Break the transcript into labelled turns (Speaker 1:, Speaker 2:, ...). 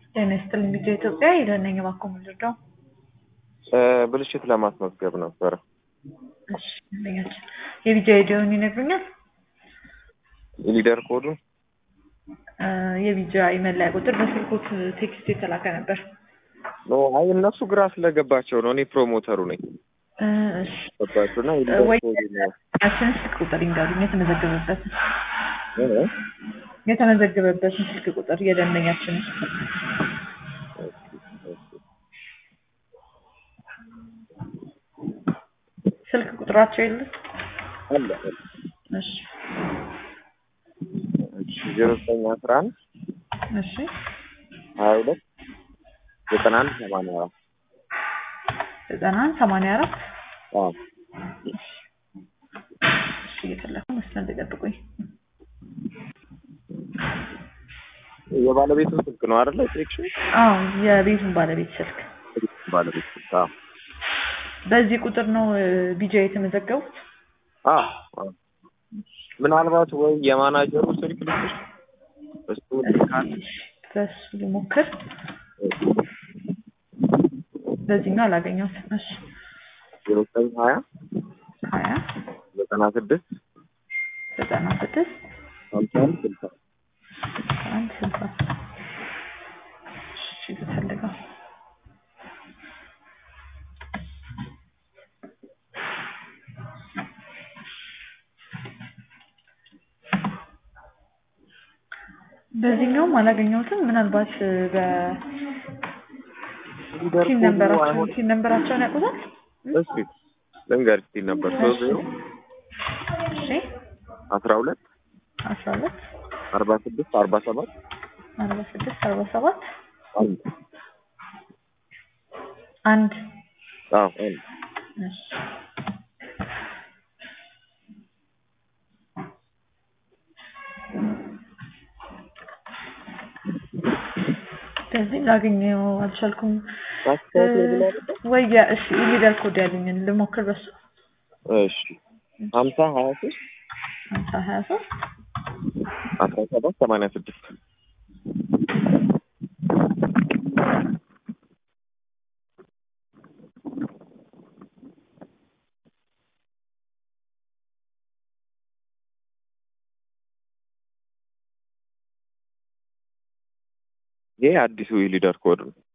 Speaker 1: ጤና ይስጥልኝ ልጄ ኢትዮጵያ የደነኝ እባክዎ ምንድን ነው?
Speaker 2: ብልሽት ለማስመዝገብ ነበረ።
Speaker 1: እሺ ደንበኛችን የቢጃ አይዲውን ይነግሩኛል?
Speaker 2: የሊደር ኮዱ
Speaker 1: የቢጃ መለያ ቁጥር በስልኮት ቴክስት የተላከ ነበር።
Speaker 2: ኖ አይ እነሱ ግራ ስለገባቸው ነው። እኔ ፕሮሞተሩ ነኝ።
Speaker 1: እሺ
Speaker 2: ገባችሁ እና የሊደር
Speaker 1: ወይ
Speaker 2: ኮዱ ነው
Speaker 1: ያችን ስልክ ቁጥር ይንገሩኝ የተመዘገበበትን
Speaker 2: እ?
Speaker 1: የተመዘገበበትን ስልክ ቁጥር የደንበኛችንን ስልክ ቁጥራቸው የለም?
Speaker 2: አለ አለ።
Speaker 1: እሺ
Speaker 2: እሺ ዜሮ ዘጠኝ አስራ አንድ
Speaker 1: እሺ
Speaker 2: ሀያ ሁለት ዘጠና አንድ ሰማንያ አራት
Speaker 1: ዘጠና አንድ ሰማንያ አራት
Speaker 2: አዎ
Speaker 1: እሺ እየፈለኩ መስመር ላይ ጠብቁኝ።
Speaker 2: የባለቤቱ ስልክ ነው አይደለ? ሴክሽን
Speaker 1: አዎ የቤቱን ባለቤት ስልክ
Speaker 2: ባለቤት ስልክ አዎ
Speaker 1: በዚህ ቁጥር ነው ቢጃ የተመዘገቡት?
Speaker 2: አዎ አዎ። ምናልባት ወይ የማናጀሩ ስልክ ልስጥሽ እሱ ልካል
Speaker 1: በሱ ልሞክር። በዚህኛው አላገኘሁትም። እሺ
Speaker 2: ዜሮ ዘጠኝ ሀያ
Speaker 1: ሀያ
Speaker 2: ዘጠና ስድስት
Speaker 1: ዘጠና ስድስት
Speaker 2: ሀምሳ አንድ ስልሳ
Speaker 1: አንድ ስልሳ እሺ ልፈልገው። በዚህኛውም አላገኘሁትም። ምናልባት በ
Speaker 2: ሊደር
Speaker 1: ሲን
Speaker 2: ኮዱ
Speaker 1: ነንበራቸውን
Speaker 2: አይሆንም።
Speaker 1: ሲን ነንበራቸውን ያውቁታል?
Speaker 2: እስኪ ልንገርሽ ሲል ነበር ሶስት ዜሮ
Speaker 1: እሺ
Speaker 2: አስራ ሁለት
Speaker 1: አስራ ሁለት
Speaker 2: አርባ ስድስት አርባ ሰባት
Speaker 1: አርባ ስድስት አርባ ሰባት
Speaker 2: አንድ
Speaker 1: አንድ
Speaker 2: አዎ አንድ
Speaker 1: እሺ በዚህ ላገኘው አልቻልኩም።
Speaker 2: ማስታወስ ብላ ነበር።
Speaker 1: ወይ እሺ ሊደር ኮድ ያሉኝን ልሞክር በሱ
Speaker 2: እሺ ሀምሳ ሀያ ሶስት
Speaker 1: ሀምሳ ሀያ ሶስት
Speaker 2: አስራ ሰባት ሰማንያ ስድስት ይሄ አዲሱ የሊደር ኮድ ነው።